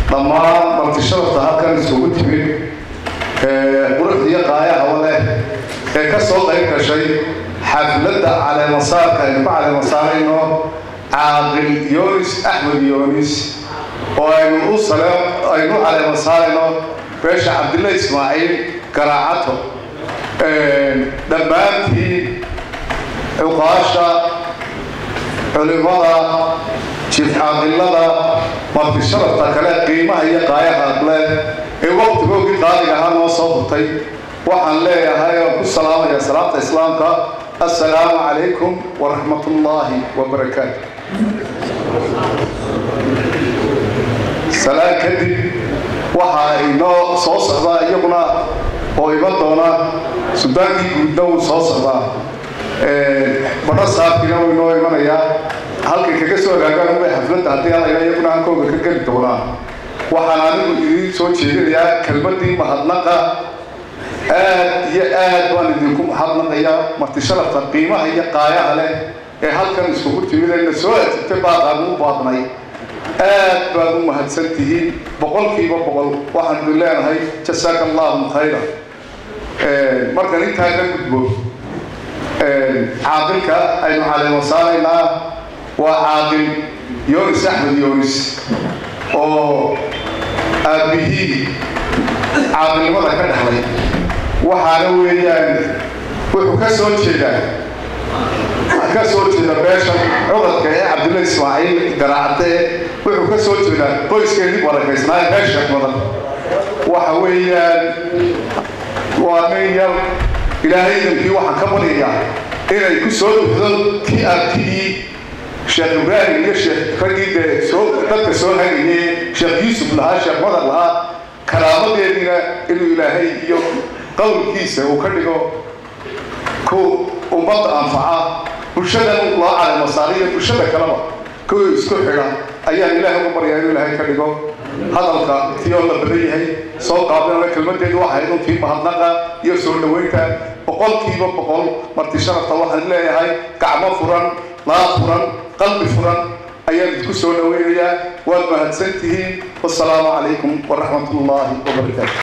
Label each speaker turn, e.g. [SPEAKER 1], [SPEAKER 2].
[SPEAKER 1] dhammaan martisharafta halkan isugu timid quruxda iyo qaayahaba leh ee ka soo qayb gashay xafladda caleemasaarka aynu ku caleemasaarayno caaqil yoonis axmed yoonis oo aynu u sale aynu caleemasaarayno beesha cabdilla ismaaciil garaacato dhammaantii cuqaasha culimada jifcaaqilada martisharafta kale qiimaha iyo qaayaha leh ee waqtigoogii qaaliga ahaa noo soo hurtay waxaan leeyahay oo ku salaamaya salaamta islaamka assalaamu calaykum waraxmat ullaahi wabarakaatu salaan kadib waxaa inoo soo socdaa iyaguna oo iman doona sudaankii guudna wuu soo socdaa badho saabkiina wuu inoo imanayaa halkay kaga soo hagaagaan ubay xafladda haddii alayna iyaguna hankooga ka geli doonaa waxaan anigu idiin soo jeedinayaa kelmaddii mahadnaqa aad iyo aad baan idinku mahadnaqayaa martisharafta qiimaha iyo qaayaha leh ee halkan iskugu timid ee na soo ajibtay baaqaan u baadnay aad baad u mahadsan tihiin boqolkiiba boqol waxaan idin leenahay jasaaka allahu khayra markan intaa ka gudbo caaqilka aynu caleemasaaraynaa waa caaqil yoonis axmed yoonis oo aabbihii caaqilnimada ka dhexlay waxaana weeyaan wuxuu ka soo jeedaa ka soo jeeda beesha cudadka ee cabdilla ismaaciil garaacate wuxuu ka soo jeedaa qoyskeedii barakaysnaa beesha badan waxa weeyaan waa nin yar ilaahay idankii waxaan ka baryayaa inay ku soo duxdo kii abtigii sheekh ibraahim iyo sheekh raggii dee soo dadka soo hagayay sheekh yuusuf lahaa sheekh madar lahaa karaamadeediina inuu ilaahay iyo qowlkiisa uu ka dhigo ku ummadda anfaca bulshadan loo caleemasaariyo bulshada kaleba kuwii isku xidha ayaan ilaahay ugu baryaa inuu ilaahay ka dhigo hadalka tiyoo la badan yahay soo qaabinana kelmadeedu waxay runtii mahadnaqa iyo soo dhoweynta boqolkiiba boqol marti sharafta waxaan leeyahay gacmo furan laab furan qalbi furan ayaan idinku soo dhoweynayaa waad mahadsan tihiin wasalaamu calaykum waraxmat ullaahi wabarakaatu